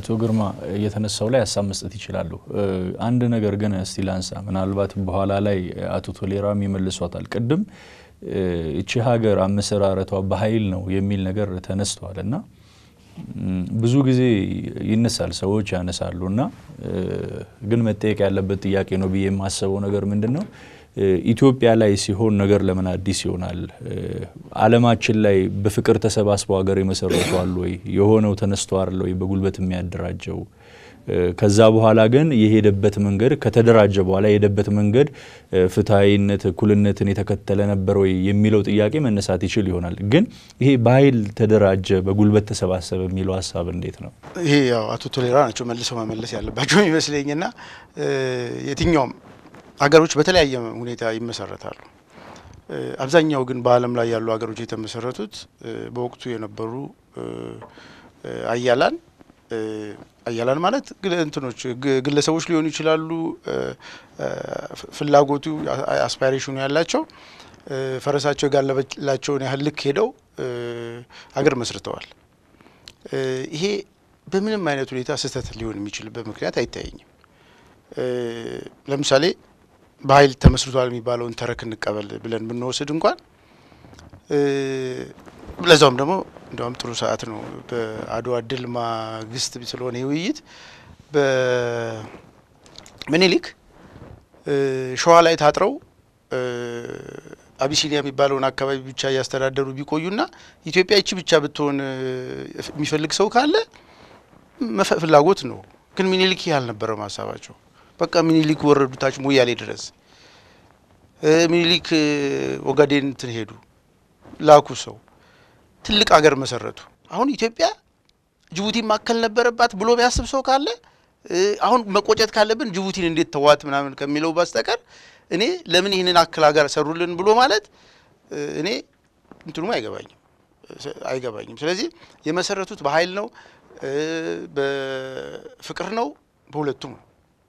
አቶ ግርማ እየተነሳው ላይ ሀሳብ መስጠት ይችላሉ። አንድ ነገር ግን እስቲ ላንሳ። ምናልባት በኋላ ላይ አቶ ቶሌራም ይመልሷታል። ቅድም እቺ ሀገር አመሰራረቷ በኃይል ነው የሚል ነገር ተነስቷል እና ብዙ ጊዜ ይነሳል፣ ሰዎች ያነሳሉ እና ግን መጠየቅ ያለበት ጥያቄ ነው ብዬ የማስበው ነገር ምንድን ነው ኢትዮጵያ ላይ ሲሆን ነገር ለምን አዲስ ይሆናል? ዓለማችን ላይ በፍቅር ተሰባስበው ሀገር የመሰረቱ አሉ ወይ? የሆነው ተነስቶ አለ ወይ በጉልበት የሚያደራጀው? ከዛ በኋላ ግን የሄደበት መንገድ ከተደራጀ በኋላ የሄደበት መንገድ ፍትሐዊነት፣ እኩልነትን የተከተለ ነበር ወይ የሚለው ጥያቄ መነሳት ይችል ይሆናል። ግን ይሄ በኃይል ተደራጀ፣ በጉልበት ተሰባሰበ የሚለው ሀሳብ እንዴት ነው? ይሄ ያው አቶ ቶሌራ ናቸው መልሰው መመለስ ያለባቸው ይመስለኝና የትኛውም ሀገሮች በተለያየ ሁኔታ ይመሰረታሉ። አብዛኛው ግን በዓለም ላይ ያሉ ሀገሮች የተመሰረቱት በወቅቱ የነበሩ አያላን አያላን ማለት እንትኖች ግለሰቦች ሊሆኑ ይችላሉ። ፍላጎቱ አስፓይሬሽኑ ያላቸው ፈረሳቸው የጋለበላቸውን ያህል ልክ ሄደው ሀገር መስርተዋል። ይሄ በምንም አይነት ሁኔታ ስህተት ሊሆን የሚችልበት ምክንያት አይታየኝም። ለምሳሌ በኃይል ተመስርቷል የሚባለውን ተረክ እንቀበል ብለን ብንወስድ እንኳን ለዛውም ደግሞ እንዲያውም ጥሩ ሰዓት ነው። በአድዋ ድል ማግስት ስለሆነ የውይይት በምኒልክ ሸዋ ላይ ታጥረው አቢሲኒያ የሚባለውን አካባቢ ብቻ እያስተዳደሩ ቢቆዩና ኢትዮጵያ ይቺ ብቻ ብትሆን የሚፈልግ ሰው ካለ ፍላጎት ነው። ግን ምኒልክ ይህ አልነበረም ሀሳባቸው። በቃ ምኒልክ ወረዱ ታች ሞያሌ ድረስ። ምኒልክ ኦጋዴን እንትን ሄዱ ላኩ ሰው ትልቅ ሀገር መሰረቱ። አሁን ኢትዮጵያ ጅቡቲ ማከል ነበረባት ብሎ ቢያስብ ሰው ካለ አሁን መቆጨት ካለብን ጅቡቲን እንዴት ተዋት ምናምን ከሚለው በስተቀር እኔ ለምን ይህንን አክል ሀገር ሰሩልን ብሎ ማለት እኔ እንትኑም አይገባኝም አይገባኝም። ስለዚህ የመሰረቱት በኃይል ነው፣ በፍቅር ነው፣ በሁለቱም ነው።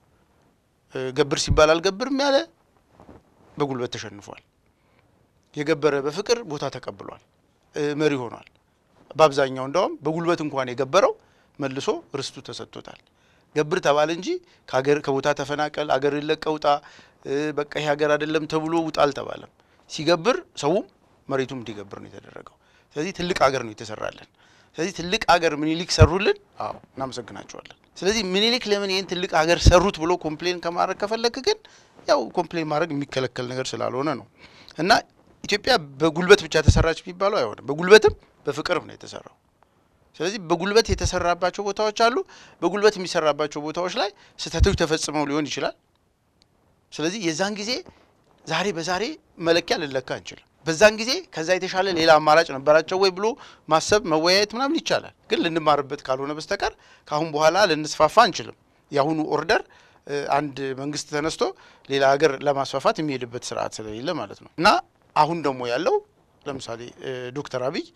ገብር ሲባል አልገብርም ያለ በጉልበት ተሸንፏል። የገበረ በፍቅር ቦታ ተቀብሏል፣ መሪ ሆኗል። በአብዛኛው እንደውም በጉልበት እንኳን የገበረው መልሶ ርስቱ ተሰጥቶታል። ገብር ተባለ እንጂ ከሀገር ከቦታ ተፈናቀል፣ አገር ለቀህ ውጣ፣ በቃ ይህ ሀገር አይደለም ተብሎ ውጣ አልተባለም። ሲገብር ሰውም መሬቱም እንዲገብር ነው የተደረገው። ስለዚህ ትልቅ ሀገር ነው የተሰራለን። ስለዚህ ትልቅ ሀገር ምኒልክ ሰሩልን። አዎ እናመሰግናቸዋለን። ስለዚህ ምኒልክ ለምን ይህን ትልቅ ሀገር ሰሩት ብሎ ኮምፕሌን ከማድረግ ከፈለክ ግን ያው ኮምፕሌን ማድረግ የሚከለከል ነገር ስላልሆነ ነው እና ኢትዮጵያ በጉልበት ብቻ ተሰራች የሚባለው አይሆንም። በጉልበትም በፍቅርም ነው የተሰራው። ስለዚህ በጉልበት የተሰራባቸው ቦታዎች አሉ። በጉልበት የሚሰራባቸው ቦታዎች ላይ ስህተቶች ተፈጽመው ሊሆን ይችላል። ስለዚህ የዛን ጊዜ ዛሬ በዛሬ መለኪያ ልንለካ አንችልም። በዛን ጊዜ ከዛ የተሻለ ሌላ አማራጭ ነበራቸው ወይ ብሎ ማሰብ መወያየት ምናምን ይቻላል። ግን ልንማርበት ካልሆነ በስተቀር ከአሁን በኋላ ልንስፋፋ አንችልም። የአሁኑ ኦርደር አንድ መንግስት ተነስቶ ሌላ ሀገር ለማስፋፋት የሚሄድበት ስርዓት ስለሌለ ማለት ነው እና አሁን ደግሞ ያለው ለምሳሌ ዶክተር አብይ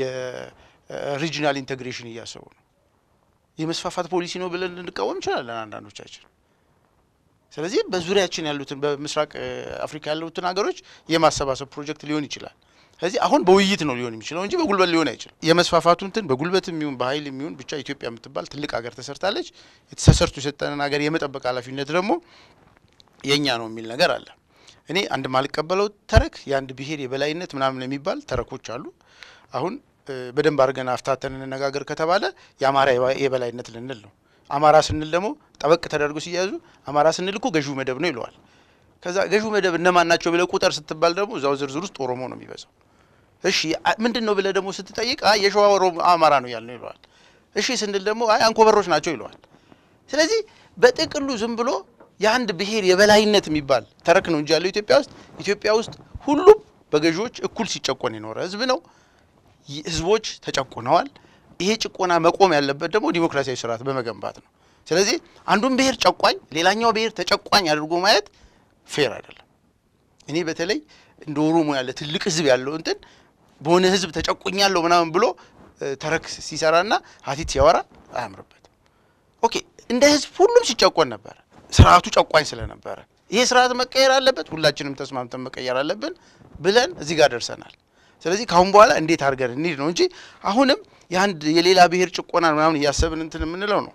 የሪጂናል ኢንቴግሬሽን እያሰቡ ነው። የመስፋፋት ፖሊሲ ነው ብለን ልንቃወም እንችላለን አንዳንዶቻችን። ስለዚህ በዙሪያችን ያሉትን በምስራቅ አፍሪካ ያሉትን ሀገሮች የማሰባሰብ ፕሮጀክት ሊሆን ይችላል። ስለዚህ አሁን በውይይት ነው ሊሆን የሚችለው እንጂ በጉልበት ሊሆን አይችልም። የመስፋፋቱ እንትን በጉልበት የሚሆን በኃይል የሚሆን ብቻ ኢትዮጵያ የምትባል ትልቅ ሀገር ተሰርታለች። ተሰርቶ የሰጠንን ሀገር የመጠበቅ ኃላፊነት ደግሞ የእኛ ነው የሚል ነገር አለ። እኔ አንድ ማልቀበለው ተረክ የአንድ ብሔር የበላይነት ምናምን የሚባል ተረኮች አሉ። አሁን በደንብ አድርገን አፍታተን እንነጋገር ከተባለ የአማራ የበላይነት ልንል ነው። አማራ ስንል ደግሞ ጠበቅ ተደርጎ ሲያዙ አማራ ስንል እኮ ገዢው መደብ ነው ይለዋል። ከዛ ገዢው መደብ እነማን ናቸው ብለህ ቁጥር ስትባል ደግሞ እዛው ዝርዝር ውስጥ ኦሮሞ ነው የሚበዛው። እሺ ምንድን ነው ብለህ ደግሞ ስትጠይቅ አይ የሸዋ ኦሮሞ አማራ ነው ያልነው ይለዋል። እሺ ስንል ደግሞ አይ አንኮበሮች ናቸው ይለዋል። ስለዚህ በጥቅሉ ዝም ብሎ የአንድ ብሔር የበላይነት የሚባል ተረክ ነው እንጂ ያለው ኢትዮጵያ ውስጥ ኢትዮጵያ ውስጥ ሁሉም በገዢዎች እኩል ሲጨቆን የኖረ ህዝብ ነው። ህዝቦች ተጨቁነዋል። ይሄ ጭቆና መቆም ያለበት ደግሞ ዲሞክራሲያዊ ስርዓት በመገንባት ነው። ስለዚህ አንዱን ብሔር ጨቋኝ፣ ሌላኛው ብሔር ተጨቋኝ አድርጎ ማየት ፌር አይደለም። እኔ በተለይ እንደ ኦሮሞ ያለ ትልቅ ህዝብ ያለው እንትን በሆነ ህዝብ ተጨቁኛለሁ ምናምን ብሎ ተረክ ሲሰራና ሀቲት ሲያወራ አያምርበትም። ኦኬ እንደ ህዝብ ሁሉም ሲጨቆን ነበረ። ስርዓቱ ጨቋኝ ስለነበረ ይሄ ስርዓት መቀየር አለበት፣ ሁላችንም ተስማምተን መቀየር አለብን ብለን እዚህ ጋር ደርሰናል። ስለዚህ ከአሁን በኋላ እንዴት አድርገን እንሂድ ነው እንጂ አሁንም የአንድ የሌላ ብሔር ጭቆና ምናምን እያሰብን እንትን የምንለው ነው።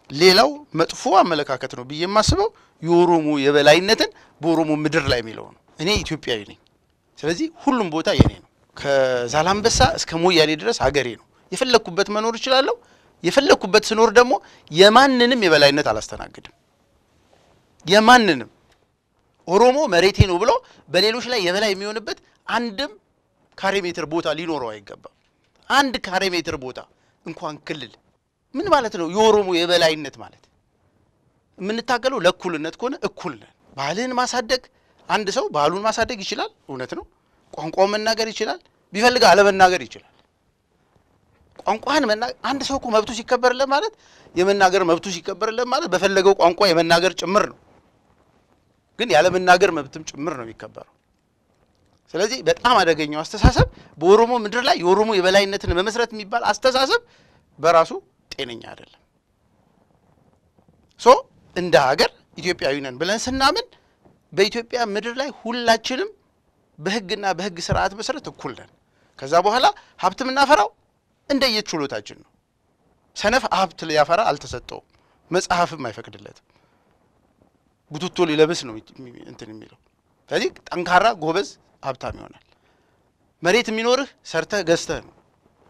ሌላው መጥፎ አመለካከት ነው ብዬ የማስበው የኦሮሞ የበላይነትን በኦሮሞ ምድር ላይ የሚለው ነው። እኔ ኢትዮጵያዊ ነኝ። ስለዚህ ሁሉም ቦታ የኔ ነው። ከዛላምበሳ እስከ ሞያሌ ድረስ ሀገሬ ነው። የፈለግኩበት መኖር እችላለሁ። የፈለግኩበት ስኖር ደግሞ የማንንም የበላይነት አላስተናግድም። የማንንም ኦሮሞ መሬቴ ነው ብሎ በሌሎች ላይ የበላይ የሚሆንበት አንድም ካሬ ሜትር ቦታ ሊኖረው አይገባም። አንድ ካሬ ሜትር ቦታ እንኳን ክልል ምን ማለት ነው? የኦሮሞ የበላይነት ማለት የምንታገለው ለእኩልነት ከሆነ እኩል ነን። ባህልህን ማሳደግ አንድ ሰው ባህሉን ማሳደግ ይችላል፣ እውነት ነው። ቋንቋውን መናገር ይችላል፣ ቢፈልግ አለመናገር ይችላል። ቋንቋህን መናገር አንድ ሰው እኮ መብቱ ሲከበርለት ማለት የመናገር መብቱ ሲከበርለት ማለት በፈለገው ቋንቋ የመናገር ጭምር ነው። ግን ያለመናገር መብትም ጭምር ነው የሚከበረው። ስለዚህ በጣም አደገኛው አስተሳሰብ በኦሮሞ ምድር ላይ የኦሮሞ የበላይነትን መመስረት የሚባል አስተሳሰብ በራሱ ጤነኛ አይደለም። ሶ እንደ ሀገር ኢትዮጵያዊ ነን ብለን ስናምን በኢትዮጵያ ምድር ላይ ሁላችንም በሕግና በሕግ ስርዓት መሰረት እኩል ነን። ከዛ በኋላ ሀብት የምናፈራው እንደየችሎታችን ነው። ሰነፍ ሀብት ሊያፈራ አልተሰጠውም፣ መጽሐፍም አይፈቅድለትም። ቡትቶ ሊለብስ ነው እንትን የሚለው። ስለዚህ ጠንካራ ጎበዝ ሀብታም ይሆናል። መሬት የሚኖርህ ሰርተህ ገዝተህ ነው።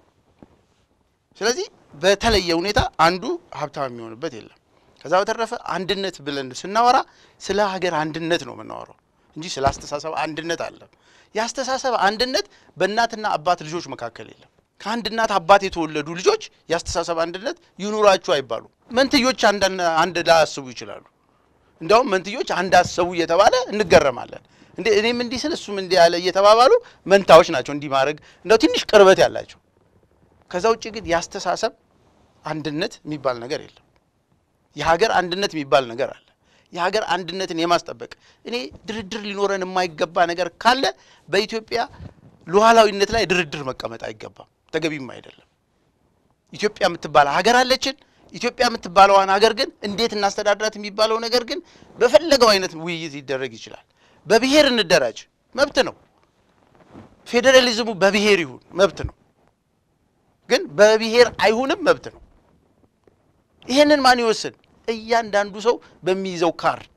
ስለዚህ በተለየ ሁኔታ አንዱ ሀብታም የሚሆንበት የለም። ከዛ በተረፈ አንድነት ብለን ስናወራ ስለ ሀገር አንድነት ነው የምናወራው እንጂ ስለ አስተሳሰብ አንድነት አለ። የአስተሳሰብ አንድነት በእናትና አባት ልጆች መካከል የለም። ከአንድ እናት አባት የተወለዱ ልጆች የአስተሳሰብ አንድነት ይኑራችሁ አይባሉም። መንትዮች አንድ ላያስቡ ይችላሉ። እንዲያውም መንትዮች አንድ አሰቡ እየተባለ እንገረማለን። እንዴ እኔም እንዲህ ስል እሱም እንዲህ ያለ እየተባባሉ መንታዎች ናቸው እንዲህ ማድረግ እንደው ትንሽ ቅርበት ያላቸው። ከዛ ውጭ ግን የአስተሳሰብ አንድነት የሚባል ነገር የለም። የሀገር አንድነት የሚባል ነገር አለ። የሀገር አንድነትን የማስጠበቅ እኔ ድርድር ሊኖረን የማይገባ ነገር ካለ በኢትዮጵያ ሉዓላዊነት ላይ ድርድር መቀመጥ አይገባም፣ ተገቢም አይደለም። ኢትዮጵያ የምትባል ሀገር አለችን። ኢትዮጵያ የምትባለዋን ሀገር ግን እንዴት እናስተዳድራት የሚባለው ነገር ግን በፈለገው አይነት ውይይት ሊደረግ ይችላል። በብሔር እንደራጅ መብት ነው። ፌዴራሊዝሙ በብሔር ይሁን መብት ነው። ግን በብሔር አይሁንም መብት ነው። ይሄንን ማን ይወስን? እያንዳንዱ ሰው በሚይዘው ካርድ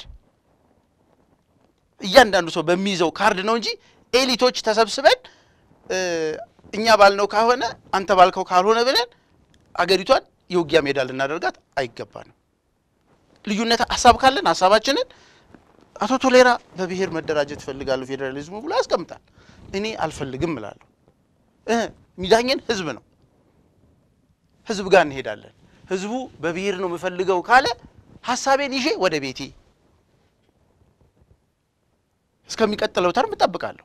እያንዳንዱ ሰው በሚይዘው ካርድ ነው እንጂ ኤሊቶች ተሰብስበን እኛ ባልነው ካልሆነ አንተ ባልከው ካልሆነ ብለን አገሪቷን የውጊያ ሜዳ ልናደርጋት አይገባንም። ልዩነት ሀሳብ ካለን ሀሳባችንን አቶ ቶሌራ በብሔር መደራጀት እፈልጋለሁ ፌዴራሊዝሙ ብሎ ያስቀምጣል። እኔ አልፈልግም እላለሁ። ሚዳኘን ህዝብ ነው። ህዝብ ጋር እንሄዳለን። ህዝቡ በብሔር ነው የምፈልገው ካለ ሀሳቤን ይዤ ወደ ቤቴ እስከሚቀጥለው ተርም እጠብቃለሁ።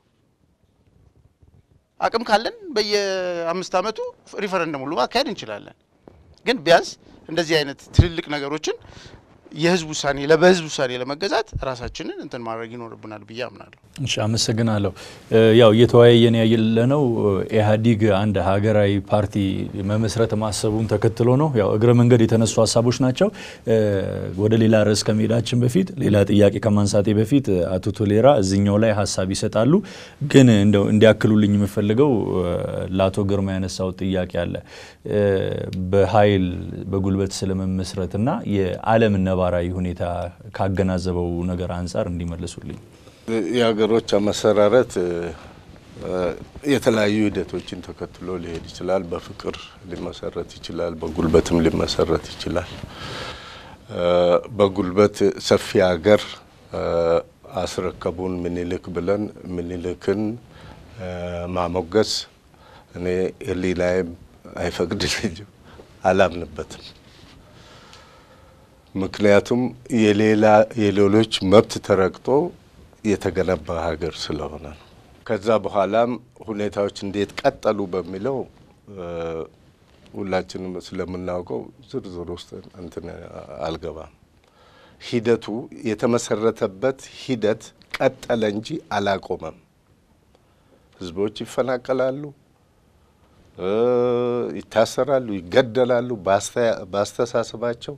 አቅም ካለን በየአምስት ዓመቱ ሪፈረንደም ሁሉ ማካሄድ እንችላለን። ግን ቢያንስ እንደዚህ አይነት ትልልቅ ነገሮችን የህዝብ ውሳኔ በህዝብ ውሳኔ ለመገዛት ራሳችንን እንትን ማድረግ ይኖርብናል ብዬ አምናለሁ። እሺ፣ አመሰግናለሁ። ያው እየተወያየን ያለነው ኢህአዲግ አንድ ሀገራዊ ፓርቲ መመስረት ማሰቡን ተከትሎ ነው። ያው እግረ መንገድ የተነሱ ሀሳቦች ናቸው። ወደ ሌላ ርዕስ ከመሄዳችን በፊት ሌላ ጥያቄ ከማንሳቴ በፊት አቶ ቶሌራ እዚኛው ላይ ሀሳብ ይሰጣሉ። ግን እንደው እንዲያክሉልኝ የምፈልገው ለአቶ ግርማ ያነሳው ጥያቄ አለ በኃይል በጉልበት ስለመመስረትና የዓለም ነባራዊ ሁኔታ ካገናዘበው ነገር አንጻር እንዲመልሱልኝ። የሀገሮች አመሰራረት የተለያዩ ሂደቶችን ተከትሎ ሊሄድ ይችላል። በፍቅር ሊመሰረት ይችላል። በጉልበትም ሊመሰረት ይችላል። በጉልበት ሰፊ ሀገር አስረከቡን ምኒልክ ብለን ምኒልክን ማሞገስ እኔ ሕሊናዬም አይፈቅድልኝም፣ አላምንበትም። ምክንያቱም የሌላ የሌሎች መብት ተረግጦ የተገነባ ሀገር ስለሆነ ነው። ከዛ በኋላም ሁኔታዎች እንዴት ቀጠሉ በሚለው ሁላችንም ስለምናውቀው ዝርዝር ውስጥ እንትን አልገባም። ሂደቱ የተመሰረተበት ሂደት ቀጠለ እንጂ አላቆመም። ህዝቦች ይፈናቀላሉ፣ ይታሰራሉ፣ ይገደላሉ በአስተሳሰባቸው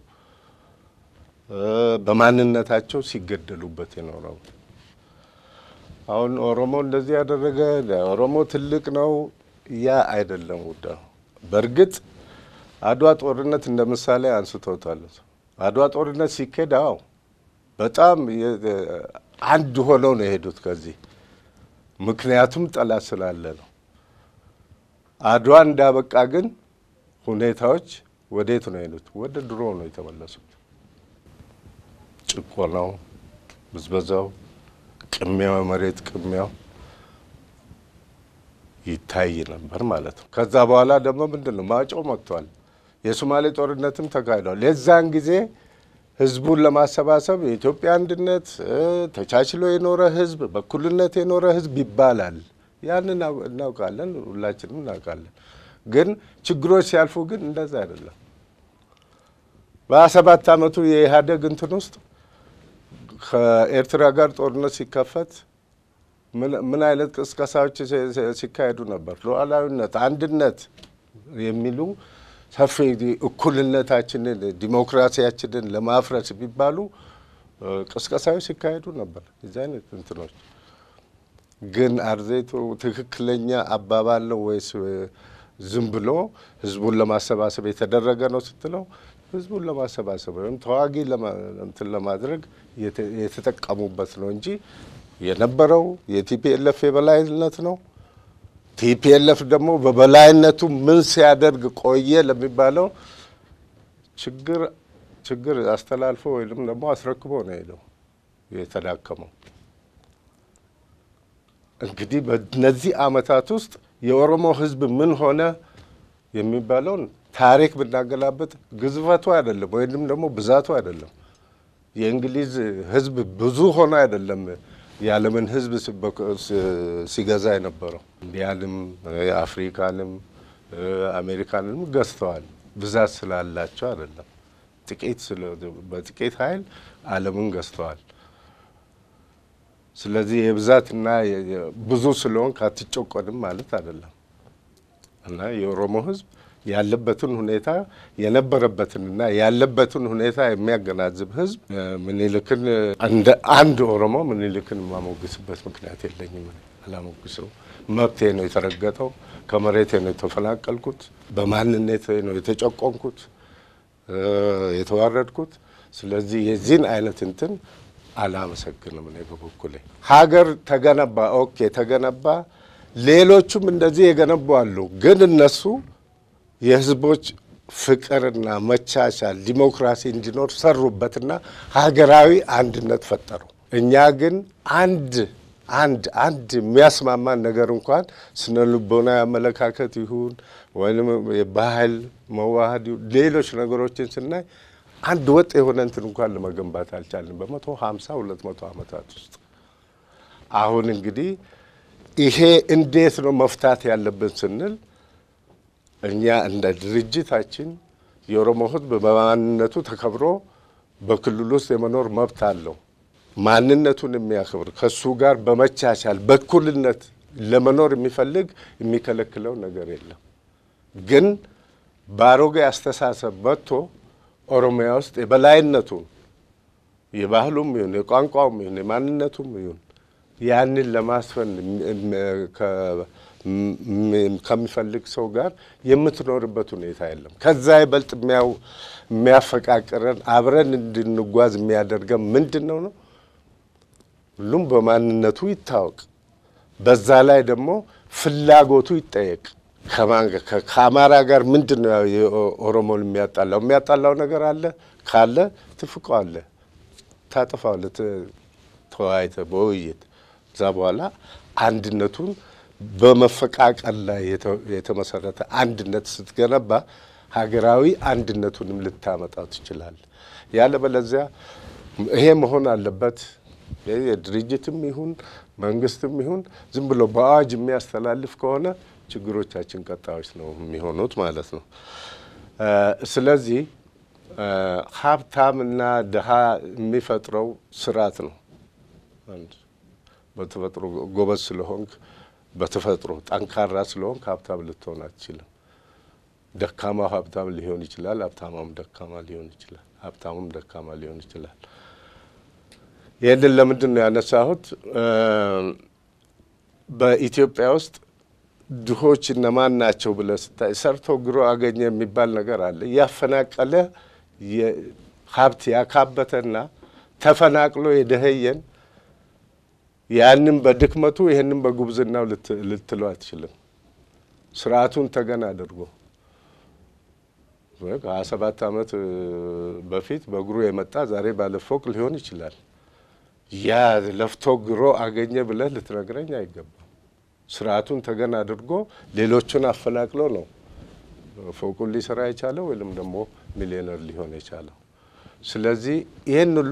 በማንነታቸው ሲገደሉበት የኖረው አሁን ኦሮሞ እንደዚህ ያደረገ ኦሮሞ ትልቅ ነው፣ ያ አይደለም ጉዳዩ። በእርግጥ አድዋ ጦርነት እንደ ምሳሌ አንስተውታል። አድዋ ጦርነት ሲካሄድ አዎ በጣም አንድ ሆነው ነው የሄዱት ከዚህ ምክንያቱም ጠላት ስላለ ነው። አድዋ እንዳበቃ ግን ሁኔታዎች ወዴት ነው የሄዱት? ወደ ድሮ ነው የተመለሱት። ጭቆናው፣ ብዝበዛው፣ ቅሚያው፣ መሬት ቅሚያው ይታይ ነበር ማለት ነው። ከዛ በኋላ ደግሞ ምንድን ነው ማጮው መጥቷል። የሶማሌ ጦርነትም ተካሂዷል። የዛን ጊዜ ህዝቡን ለማሰባሰብ የኢትዮጵያ አንድነት ተቻችሎ የኖረ ህዝብ፣ በእኩልነት የኖረ ህዝብ ይባላል። ያንን እናውቃለን፣ ሁላችንም እናውቃለን። ግን ችግሮች ሲያልፉ ግን እንደዛ አይደለም። በሀያ ሰባት አመቱ የኢህአዴግ እንትን ውስጥ ከኤርትራ ጋር ጦርነት ሲከፈት ምን አይነት ቅስቀሳዎች ሲካሄዱ ነበር? ሉዓላዊነት፣ አንድነት የሚሉ ሰፊ እኩልነታችንን ዲሞክራሲያችንን ለማፍረስ የሚባሉ ቅስቀሳዎች ሲካሄዱ ነበር። የዚህ አይነት እንትኖች ግን አርዜቱ ትክክለኛ አባባል ነው ወይስ ዝም ብሎ ህዝቡን ለማሰባሰብ የተደረገ ነው ስትለው ህዝቡን ለማሰባሰብ ወይም ተዋጊ እንትን ለማድረግ የተጠቀሙበት ነው እንጂ የነበረው የቲፒኤልኤፍ የበላይነት ነው። ቲፒኤልኤፍ ደግሞ በበላይነቱ ምን ሲያደርግ ቆየ ለሚባለው ችግር ችግር አስተላልፎ ወይም ደግሞ አስረክቦ ነው ሄደው የተዳከመው። እንግዲህ በእነዚህ አመታት ውስጥ የኦሮሞ ህዝብ ምን ሆነ የሚባለውን ታሪክ ብናገላበጥ ግዝፈቱ አይደለም ወይም ደግሞ ብዛቱ አይደለም። የእንግሊዝ ህዝብ ብዙ ሆነ አይደለም የዓለምን ህዝብ ሲገዛ የነበረው ኢንዲያንም፣ አፍሪካንም፣ አሜሪካንንም ገዝተዋል። ብዛት ስላላቸው አይደለም። ጥቂት በጥቂት ኃይል ዓለምን ገዝተዋል። ስለዚህ የብዛትና ብዙ ስለሆን አትጨቆንም ማለት አይደለም እና የኦሮሞ ህዝብ ያለበትን ሁኔታ የነበረበትንና ያለበትን ሁኔታ የሚያገናዝብ ህዝብ ምኒልክን እንደ አንድ ኦሮሞ ምኒልክን የማሞግስበት ምክንያት የለኝም። አላሞግሰው። መብቴ ነው የተረገጠው፣ ከመሬቴ ነው የተፈናቀልኩት፣ በማንነቴ ነው የተጨቆንኩት፣ የተዋረድኩት። ስለዚህ የዚህን አይነት እንትን አላመሰግንም። እኔ በበኩሌ ሀገር ተገነባ፣ ኦኬ ተገነባ። ሌሎቹም እንደዚህ የገነቡ አሉ። ግን እነሱ የህዝቦች ፍቅርና መቻቻል ዲሞክራሲ እንዲኖር ሰሩበትና ሀገራዊ አንድነት ፈጠሩ። እኛ ግን አንድ አንድ አንድ የሚያስማማን ነገር እንኳን ስነ ልቦናዊ አመለካከት ይሁን ወይም የባህል መዋሃድ ይሁን ሌሎች ነገሮችን ስናይ አንድ ወጥ የሆነ እንትን እንኳን ለመገንባት አልቻልንም በመቶ ሀምሳ ሁለት መቶ ዓመታት ውስጥ። አሁን እንግዲህ ይሄ እንዴት ነው መፍታት ያለብን ስንል እኛ እንደ ድርጅታችን የኦሮሞ ህዝብ በማንነቱ ተከብሮ በክልል ውስጥ የመኖር መብት አለው። ማንነቱን የሚያከብር ከሱ ጋር በመቻቻል በእኩልነት ለመኖር የሚፈልግ የሚከለክለው ነገር የለም። ግን በአሮጌ አስተሳሰብ መጥቶ ኦሮሚያ ውስጥ የበላይነቱን የባህሉም ይሁን የቋንቋውም ይሁን የማንነቱም ይሁን ያንን ለማስፈን ከሚፈልግ ሰው ጋር የምትኖርበት ሁኔታ የለም። ከዛ ይበልጥ የሚያፈቃቅረን አብረን እንድንጓዝ የሚያደርገን ምንድን ነው ነው? ሁሉም በማንነቱ ይታወቅ። በዛ ላይ ደግሞ ፍላጎቱ ይጠየቅ። ከአማራ ጋር ምንድን ነው የኦሮሞን የሚያጣላው? የሚያጣላው ነገር አለ ካለ ትፍቀዋለ፣ ታጠፋዋለ፣ ተወያይተ በውይይት እዛ በኋላ አንድነቱን በመፈቃቀል ላይ የተመሰረተ አንድነት ስትገነባ ሀገራዊ አንድነቱንም ልታመጣ ትችላል። ያለበለዚያ ይሄ መሆን አለበት የድርጅትም ይሁን መንግስትም ይሁን ዝም ብሎ በአዋጅ የሚያስተላልፍ ከሆነ ችግሮቻችን ቀጣዮች ነው የሚሆኑት ማለት ነው። ስለዚህ ሀብታምና ድሃ የሚፈጥረው ስርዓት ነው። በተፈጥሮ ጎበዝ ስለሆንክ በተፈጥሮ ጠንካራ ስለሆንክ ሀብታም ልትሆን አትችልም። ደካማው ሀብታም ሊሆን ይችላል። ሀብታማም ደካማ ሊሆን ይችላል። ሀብታሙም ደካማ ሊሆን ይችላል። ይህንን ለምንድን ነው ያነሳሁት? በኢትዮጵያ ውስጥ ድሆች እነማን ናቸው ብለህ ስታይ ሰርቶ ግሮ አገኘ የሚባል ነገር አለ። ያፈናቀለ ሀብት ያካበተና ተፈናቅሎ የደኸየን ያንን በድክመቱ ይህንን በጉብዝናው ልትለው አትችልም። ስርዓቱን ተገን አድርጎ ከሀያ ሰባት ዓመት በፊት በእግሩ የመጣ ዛሬ ባለ ፎቅ ሊሆን ይችላል። ያ ለፍቶ ግሮ አገኘ ብለህ ልትነግረኝ አይገባም። ስርዓቱን ተገን አድርጎ ሌሎቹን አፈናቅሎ ነው ፎቁን ሊሰራ የቻለው ወይም ደግሞ ሚሊዮነር ሊሆን የቻለው። ስለዚህ ይህን ሁሉ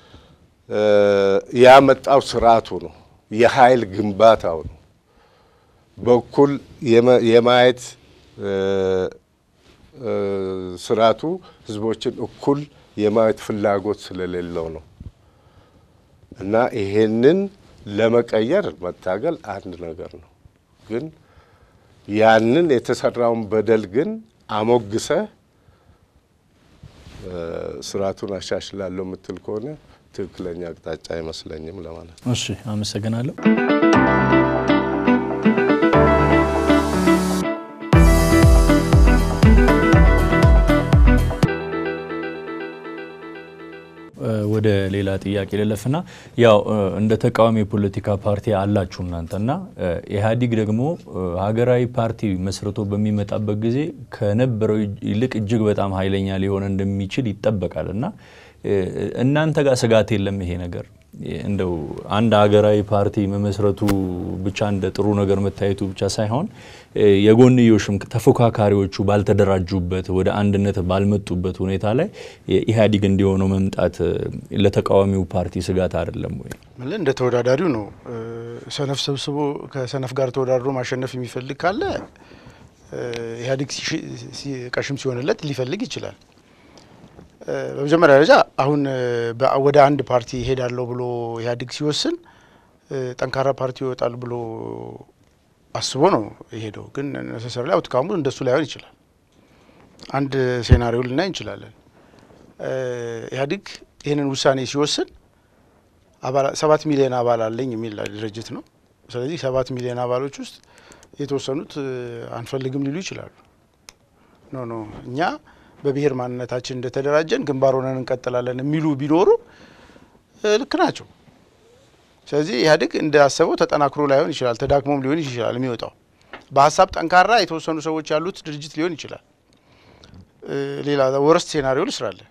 ያመጣው ስርዓቱ ነው፣ የኃይል ግንባታው ነው። በኩል የማየት ስርዓቱ ህዝቦችን እኩል የማየት ፍላጎት ስለሌለው ነው እና ይሄንን ለመቀየር መታገል አንድ ነገር ነው። ግን ያንን የተሰራውን በደል ግን አሞግሰህ ስርዓቱን አሻሽላለሁ የምትል ከሆነ ትክክለኛ አቅጣጫ አይመስለኝም ለማለት ነው። እሺ፣ አመሰግናለሁ። ወደ ሌላ ጥያቄ ልለፍና ያው እንደ ተቃዋሚ የፖለቲካ ፓርቲ አላችሁ እናንተና ኢህአዲግ ደግሞ ሀገራዊ ፓርቲ መስርቶ በሚመጣበት ጊዜ ከነበረው ይልቅ እጅግ በጣም ኃይለኛ ሊሆን እንደሚችል ይጠበቃል እና እናንተ ጋር ስጋት የለም ይሄ ነገር እንደው አንድ ሀገራዊ ፓርቲ መመስረቱ ብቻ እንደ ጥሩ ነገር መታየቱ ብቻ ሳይሆን የጎንዮሽም ተፎካካሪዎቹ ባልተደራጁበት ወደ አንድነት ባልመጡበት ሁኔታ ላይ ኢህአዲግ እንዲሆነው መምጣት ለተቃዋሚው ፓርቲ ስጋት አይደለም ወይ? ምን እንደ ተወዳዳሪው ነው። ሰነፍ ሰብስቦ ከሰነፍ ጋር ተወዳድሮ ማሸነፍ የሚፈልግ ካለ ኢህአዲግ ቀሽም ሲሆንለት ሊፈልግ ይችላል። በመጀመሪያ ደረጃ አሁን ወደ አንድ ፓርቲ ይሄዳለሁ ብሎ ኢህአዴግ ሲወስን ጠንካራ ፓርቲ ይወጣል ብሎ አስቦ ነው የሄደው። ግን ነሰሰር ላይ አውትካሙ እንደሱ ላይሆን ይችላል። አንድ ሴናሪዮ ልናይ እንችላለን። ኢህአዴግ ይህንን ውሳኔ ሲወስን ሰባት ሚሊዮን አባል አለኝ የሚል ድርጅት ነው። ስለዚህ ሰባት ሚሊዮን አባሎች ውስጥ የተወሰኑት አንፈልግም ሊሉ ይችላሉ። ኖ ኖ እኛ በብሔር ማንነታችን እንደተደራጀን ግንባር ሆነን እንቀጥላለን የሚሉ ቢኖሩ ልክ ናቸው። ስለዚህ ኢህአዴግ እንዳሰበው ተጠናክሮ ላይሆን ይችላል፣ ተዳክሞም ሊሆን ይችላል። የሚወጣው በሀሳብ ጠንካራ የተወሰኑ ሰዎች ያሉት ድርጅት ሊሆን ይችላል። ሌላ ወረስት ሴናሪዮ ልስራለ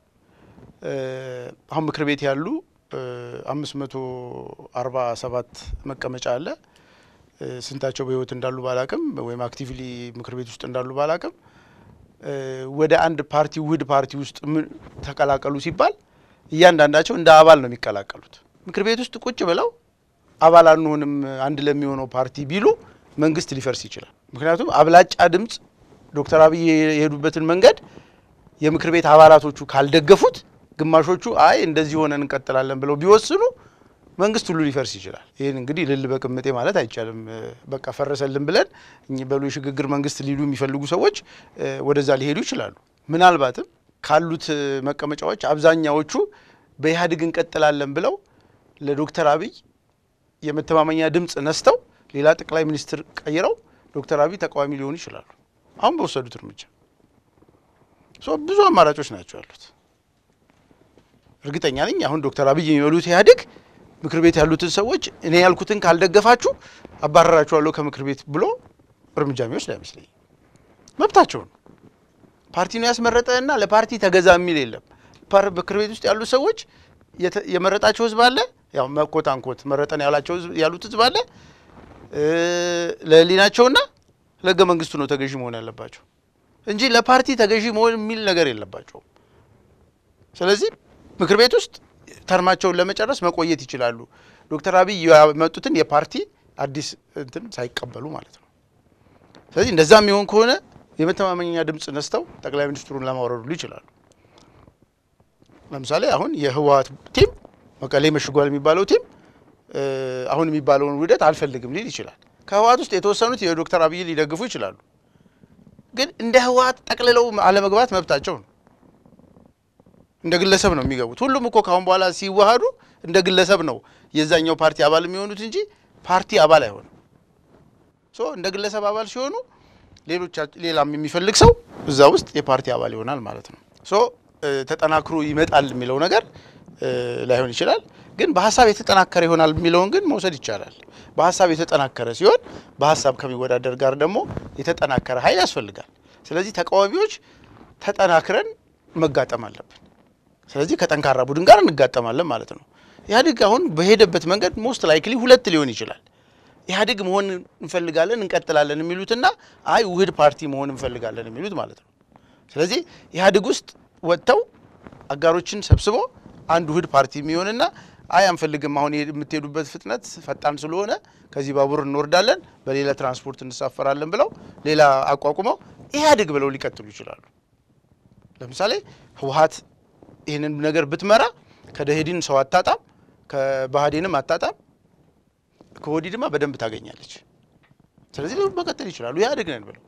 አሁን ምክር ቤት ያሉ አምስት መቶ አርባ ሰባት መቀመጫ አለ። ስንታቸው በህይወት እንዳሉ ባላቅም ወይም አክቲቭሊ ምክር ቤት ውስጥ እንዳሉ ባላቅም ወደ አንድ ፓርቲ ውህድ ፓርቲ ውስጥ ተቀላቀሉ ሲባል እያንዳንዳቸው እንደ አባል ነው የሚቀላቀሉት። ምክር ቤት ውስጥ ቁጭ ብለው አባል አንሆንም አንድ ለሚሆነው ፓርቲ ቢሉ መንግስት ሊፈርስ ይችላል። ምክንያቱም አብላጫ ድምፅ ዶክተር አብይ የሄዱበትን መንገድ የምክር ቤት አባላቶቹ ካልደገፉት፣ ግማሾቹ አይ እንደዚህ ሆነን እንቀጥላለን ብለው ቢወስኑ መንግስት ሁሉ ሊፈርስ ይችላል። ይህን እንግዲህ ልል በቅምጤ ማለት አይቻልም። በቃ ፈረሰልን ብለን እኚህ በሉ የሽግግር መንግስት ሊሉ የሚፈልጉ ሰዎች ወደዛ ሊሄዱ ይችላሉ። ምናልባትም ካሉት መቀመጫዎች አብዛኛዎቹ በኢህአዴግ እንቀጥላለን ብለው ለዶክተር አብይ የመተማመኛ ድምፅ ነስተው ሌላ ጠቅላይ ሚኒስትር ቀይረው ዶክተር አብይ ተቃዋሚ ሊሆኑ ይችላሉ። አሁን በወሰዱት እርምጃ ብዙ አማራጮች ናቸው ያሉት። እርግጠኛ ነኝ አሁን ዶክተር አብይ የሚበሉት ኢህአዴግ ምክር ቤት ያሉትን ሰዎች እኔ ያልኩትን ካልደገፋችሁ አባረራችኋለሁ ከምክር ቤት ብሎ እርምጃ የሚወስድ አይመስለኝ። መብታቸው ነው። ፓርቲ ነው ያስመረጠ እና ለፓርቲ ተገዛ የሚል የለም። ምክር ቤት ውስጥ ያሉት ሰዎች የመረጣቸው ህዝብ አለ። ያው መኮት አንኮት መረጠን ያላቸው ያሉት ህዝብ አለ። ለህሊናቸውና ለህገ መንግስቱ ነው ተገዢ መሆን ያለባቸው እንጂ ለፓርቲ ተገዢ መሆን የሚል ነገር የለባቸውም። ስለዚህ ምክር ቤት ውስጥ ተርማቸውን ለመጨረስ መቆየት ይችላሉ። ዶክተር አብይ ያመጡትን የፓርቲ አዲስ እንትን ሳይቀበሉ ማለት ነው። ስለዚህ እንደዛ የሚሆን ከሆነ የመተማመኛ ድምፅ ነስተው ጠቅላይ ሚኒስትሩን ለማውረዱ ይችላሉ። ለምሳሌ አሁን የህወሀት ቲም መቀሌ መሽጓል የሚባለው ቲም አሁን የሚባለውን ውህደት አልፈልግም ሊል ይችላል። ከህወሀት ውስጥ የተወሰኑት የዶክተር አብይ ሊደግፉ ይችላሉ። ግን እንደ ህወሀት ጠቅልለው አለመግባት መብታቸው ነው። እንደ ግለሰብ ነው የሚገቡት። ሁሉም እኮ ካሁን በኋላ ሲዋሃዱ እንደ ግለሰብ ነው የዛኛው ፓርቲ አባል የሚሆኑት እንጂ ፓርቲ አባል አይሆንም። ሶ እንደ ግለሰብ አባል ሲሆኑ ሌሎች ሌላም የሚፈልግ ሰው እዛ ውስጥ የፓርቲ አባል ይሆናል ማለት ነው። ሶ ተጠናክሮ ይመጣል የሚለው ነገር ላይሆን ይችላል። ግን በሀሳብ የተጠናከረ ይሆናል የሚለውን ግን መውሰድ ይቻላል። በሀሳብ የተጠናከረ ሲሆን በሀሳብ ከሚወዳደር ጋር ደግሞ የተጠናከረ ኃይል ያስፈልጋል። ስለዚህ ተቃዋሚዎች ተጠናክረን መጋጠም አለብን። ስለዚህ ከጠንካራ ቡድን ጋር እንጋጠማለን ማለት ነው። ኢህአዴግ አሁን በሄደበት መንገድ ሞስት ላይክሊ ሁለት ሊሆን ይችላል። ኢህአዴግ መሆን እንፈልጋለን እንቀጥላለን የሚሉትና አይ ውህድ ፓርቲ መሆን እንፈልጋለን የሚሉት ማለት ነው። ስለዚህ ኢህአዴግ ውስጥ ወጥተው አጋሮችን ሰብስቦ አንድ ውህድ ፓርቲ የሚሆንና አይ አንፈልግም፣ አሁን የምትሄዱበት ፍጥነት ፈጣን ስለሆነ ከዚህ ባቡር እንወርዳለን፣ በሌላ ትራንስፖርት እንሳፈራለን ብለው ሌላ አቋቁመው ኢህአዴግ ብለው ሊቀጥሉ ይችላሉ። ለምሳሌ ህወሀት ይህንን ነገር ብትመራ ከደኢህዴን ሰው አታጣም፣ ከባህዴንም አታጣም፣ ከኦህዴድማ በደንብ ታገኛለች። ስለዚህ መቀጠል ይችላሉ ኢህአዴግ ነን ብለው።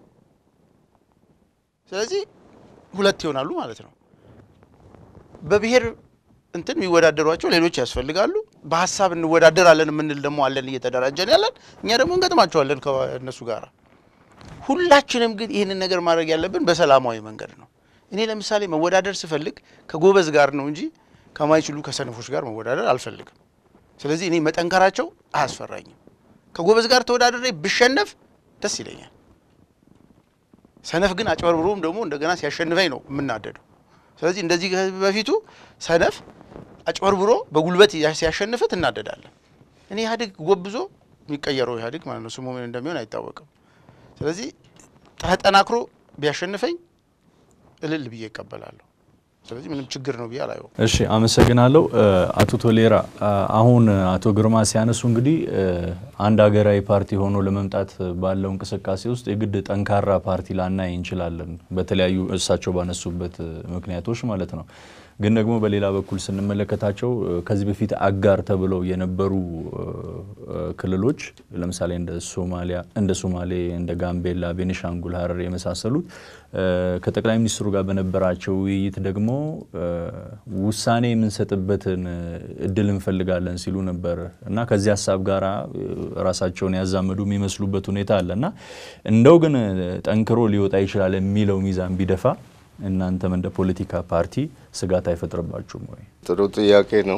ስለዚህ ሁለት ይሆናሉ ማለት ነው። በብሔር እንትን የሚወዳደሯቸው ሌሎች ያስፈልጋሉ። በሀሳብ እንወዳደራለን የምንል ደግሞ አለን እየተደራጀን ያለን እኛ ደግሞ እንገጥማቸዋለን ከእነሱ ጋር። ሁላችንም ግን ይህንን ነገር ማድረግ ያለብን በሰላማዊ መንገድ ነው። እኔ ለምሳሌ መወዳደር ስፈልግ ከጎበዝ ጋር ነው እንጂ ከማይችሉ ከሰነፎች ጋር መወዳደር አልፈልግም። ስለዚህ እኔ መጠንከራቸው አያስፈራኝም። ከጎበዝ ጋር ተወዳደሬ ብሸነፍ ደስ ይለኛል። ሰነፍ ግን አጭበርብሮም ደግሞ እንደገና ሲያሸንፈኝ ነው የምናደደው። ስለዚህ እንደዚህ በፊቱ ሰነፍ አጭበርብሮ በጉልበት ሲያሸንፍት እናደዳለን። እኔ ኢህአዴግ ጎብዞ የሚቀየረው ኢህአዴግ ማለት ነው ስሙ ምን እንደሚሆን አይታወቅም። ስለዚህ ተጠናክሮ ቢያሸንፈኝ እልል ብዬ ይቀበላለሁ። ስለዚህ ምንም ችግር ነው ብዬ አላየው። እሺ አመሰግናለሁ። አቶ ቶሌራ አሁን አቶ ግርማ ሲያነሱ እንግዲህ አንድ ሀገራዊ ፓርቲ ሆኖ ለመምጣት ባለው እንቅስቃሴ ውስጥ የግድ ጠንካራ ፓርቲ ላናይ እንችላለን፣ በተለያዩ እሳቸው ባነሱበት ምክንያቶች ማለት ነው። ግን ደግሞ በሌላ በኩል ስንመለከታቸው ከዚህ በፊት አጋር ተብለው የነበሩ ክልሎች ለምሳሌ እንደ ሶማሊያ እንደ ሶማሌ፣ እንደ ጋምቤላ፣ ቤኒሻንጉል ሀረር የመሳሰሉት ከጠቅላይ ሚኒስትሩ ጋር በነበራቸው ውይይት ደግሞ ውሳኔ የምንሰጥበትን እድል እንፈልጋለን ሲሉ ነበር እና ከዚህ ሀሳብ ጋር ራሳቸውን ያዛመዱ የሚመስሉበት ሁኔታ አለ እና እንደው ግን ጠንክሮ ሊወጣ ይችላል የሚለው ሚዛን ቢደፋ እናንተም እንደ ፖለቲካ ፓርቲ ስጋት አይፈጥርባችሁም ወይ? ጥሩ ጥያቄ ነው።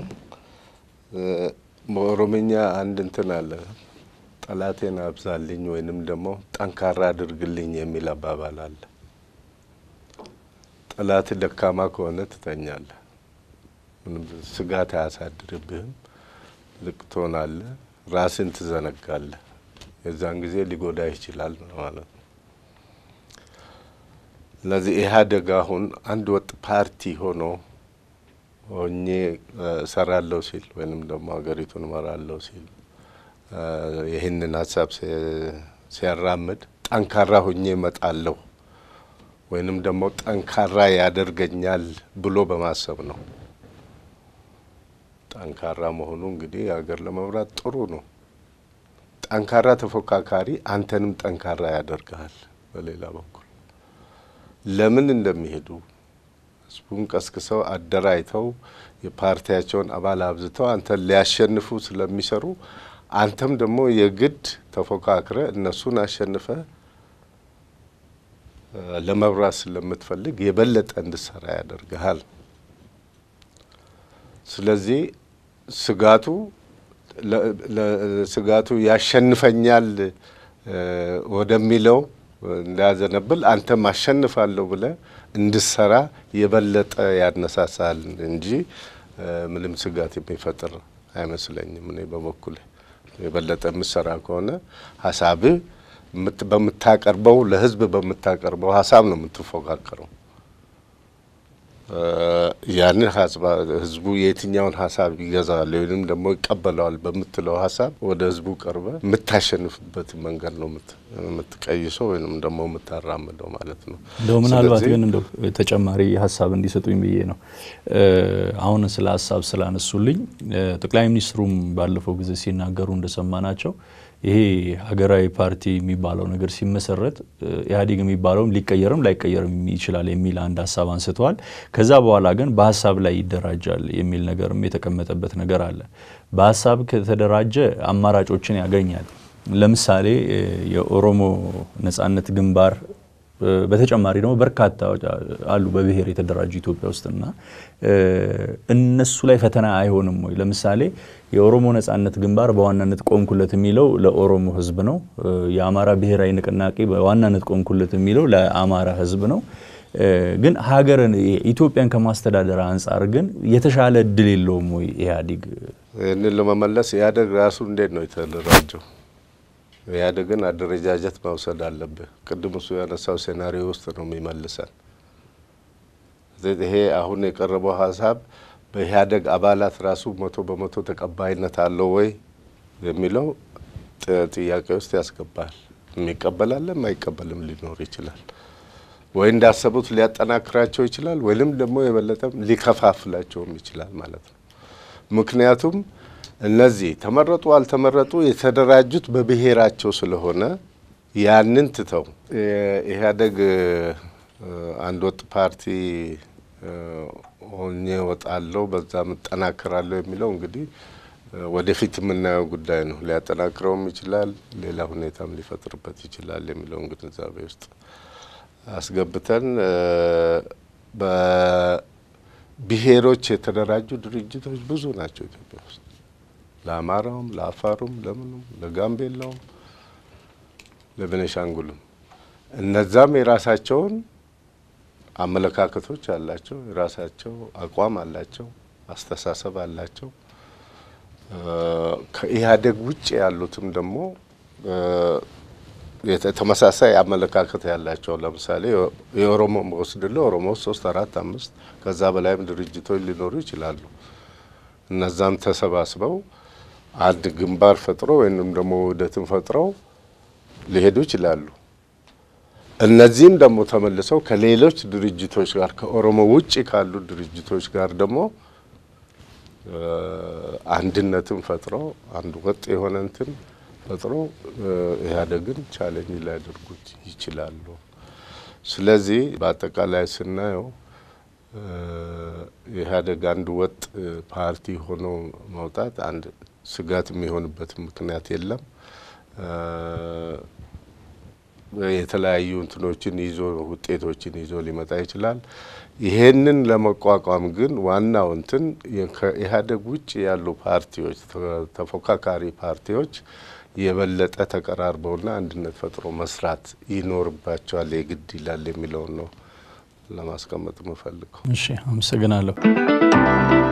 በኦሮምኛ አንድ እንትን አለ፣ ጠላቴን አብዛልኝ ወይንም ደግሞ ጠንካራ አድርግልኝ የሚል አባባል አለ። ጠላት ደካማ ከሆነ ትተኛለህ፣ ምንም ስጋት አያሳድርብህም፣ ልቅ ትሆናለህ፣ ራስን ትዘነጋለህ። የዛን ጊዜ ሊጎዳ ይችላል ማለት ነው። ስለዚህ ኢህአዴግ አሁን አንድ ወጥ ፓርቲ ሆኖ ሆኜ እሰራለሁ ሲል ወይንም ደግሞ ሀገሪቱን እመራለሁ ሲል ይህንን ሀሳብ ሲያራምድ ጠንካራ ሆኜ እመጣለሁ ወይንም ደግሞ ጠንካራ ያደርገኛል ብሎ በማሰብ ነው። ጠንካራ መሆኑ እንግዲህ ሀገር ለመምራት ጥሩ ነው። ጠንካራ ተፎካካሪ አንተንም ጠንካራ ያደርግሃል። በሌላ በኩል ለምን እንደሚሄዱ ህዝቡን ቀስቅሰው አደራጅተው የፓርቲያቸውን አባል አብዝተው አንተን ሊያሸንፉ ስለሚሰሩ አንተም ደግሞ የግድ ተፎካክረ እነሱን አሸንፈ ለመብራት ስለምትፈልግ የበለጠ እንድሰራ ያደርግሃል። ስለዚህ ስጋቱ ስጋቱ ያሸንፈኛል ወደሚለው እንዳያዘነብል አንተም አሸንፋለሁ ብለ እንድሰራ የበለጠ ያነሳሳል እንጂ ምንም ስጋት የሚፈጥር አይመስለኝም። እኔ በበኩል የበለጠ የምሰራ ከሆነ ሀሳብህ በምታቀርበው ለህዝብ በምታቀርበው ሀሳብ ነው የምትፎካከረው። ያንን ህዝቡ የትኛውን ሀሳብ ይገዛል ወይም ደግሞ ይቀበለዋል በምትለው ሀሳብ ወደ ህዝቡ ቀርበ የምታሸንፍበት መንገድ ነው የምትቀይሰው ወይም ደግሞ የምታራምደው ማለት ነው። እንደው ምናልባት ግን እንደው ተጨማሪ ሀሳብ እንዲሰጡኝ ብዬ ነው። አሁን ስለ ሀሳብ ስላነሱልኝ ጠቅላይ ሚኒስትሩም ባለፈው ጊዜ ሲናገሩ እንደሰማናቸው ይሄ ሀገራዊ ፓርቲ የሚባለው ነገር ሲመሰረት ኢህአዴግ የሚባለውም ሊቀየርም ላይቀየርም ይችላል የሚል አንድ ሀሳብ አንስተዋል። ከዛ በኋላ ግን በሀሳብ ላይ ይደራጃል የሚል ነገርም የተቀመጠበት ነገር አለ። በሀሳብ ከተደራጀ አማራጮችን ያገኛል። ለምሳሌ የኦሮሞ ነጻነት ግንባር በተጨማሪ ደግሞ በርካታ አሉ በብሔር የተደራጁ ኢትዮጵያ ውስጥና እነሱ ላይ ፈተና አይሆንም ወይ? ለምሳሌ የኦሮሞ ነጻነት ግንባር በዋናነት ቆምኩለት የሚለው ለኦሮሞ ሕዝብ ነው። የአማራ ብሔራዊ ንቅናቄ በዋናነት ቆምኩለት የሚለው ለአማራ ሕዝብ ነው። ግን ሀገርን ኢትዮጵያን ከማስተዳደር አንጻር ግን የተሻለ እድል የለውም ወይ ኢህአዴግ? ይህንን ለመመለስ ኢህአዴግ ራሱ እንዴት ነው የተደራጀው? ኢህአዴግን አደረጃጀት መውሰድ አለብህ። ቅድም እሱ ያነሳው ሴናሪዮ ውስጥ ነው የሚመልሰን። ይሄ አሁን የቀረበው ሀሳብ በኢህአዴግ አባላት ራሱ መቶ በመቶ ተቀባይነት አለው ወይ የሚለው ጥያቄ ውስጥ ያስገባል። የሚቀበላለ የማይቀበልም ሊኖር ይችላል። ወይ እንዳሰቡት ሊያጠናክራቸው ይችላል፣ ወይም ደግሞ የበለጠም ሊከፋፍላቸውም ይችላል ማለት ነው። ምክንያቱም እነዚህ ተመረጡ አልተመረጡ የተደራጁት በብሔራቸው ስለሆነ ያንን ትተው ኢህአዴግ አንድ ወጥ ፓርቲ ሆኜ እወጣለሁ በዛም እጠናከራለሁ የሚለው እንግዲህ ወደፊት የምናየው ጉዳይ ነው። ሊያጠናክረውም ይችላል፣ ሌላ ሁኔታም ሊፈጥርበት ይችላል የሚለውን ግንዛቤ ውስጥ አስገብተን በብሔሮች የተደራጁ ድርጅቶች ብዙ ናቸው ኢትዮጵያ ውስጥ ለአማራውም፣ ለአፋሩም፣ ለምኑም፣ ለጋምቤላውም፣ ለቤኒሻንጉልም እነዛም የራሳቸውን አመለካከቶች አላቸው፣ የራሳቸው አቋም አላቸው፣ አስተሳሰብ አላቸው። ከኢህአዴግ ውጭ ያሉትም ደግሞ ተመሳሳይ አመለካከት ያላቸው ለምሳሌ የኦሮሞ ወስድለ ኦሮሞ ውስጥ ሶስት አራት አምስት ከዛ በላይም ድርጅቶች ሊኖሩ ይችላሉ። እነዛም ተሰባስበው አንድ ግንባር ፈጥሮ ወይም ደግሞ ውህደትን ፈጥረው ሊሄዱ ይችላሉ። እነዚህም ደግሞ ተመልሰው ከሌሎች ድርጅቶች ጋር ከኦሮሞ ውጭ ካሉ ድርጅቶች ጋር ደግሞ አንድነትን ፈጥረው አንድ ወጥ የሆነ እንትን ፈጥሮ ኢህአዴግን ቻሌንጅ ሊያደርጉት ይችላሉ። ስለዚህ በአጠቃላይ ስናየው ኢህአዴግ አንድ ወጥ ፓርቲ ሆኖ መውጣት አንድ ስጋት የሚሆንበት ምክንያት የለም። የተለያዩ እንትኖችን ይዞ ውጤቶችን ይዞ ሊመጣ ይችላል። ይሄንን ለመቋቋም ግን ዋናው እንትን ከኢህአዴግ ውጭ ያሉ ፓርቲዎች ተፎካካሪ ፓርቲዎች የበለጠ ተቀራርበውና አንድነት ፈጥሮ መስራት ይኖርባቸዋል የግድ ይላል የሚለውን ነው ለማስቀመጥ የምፈልገው። እሺ፣ አመሰግናለሁ።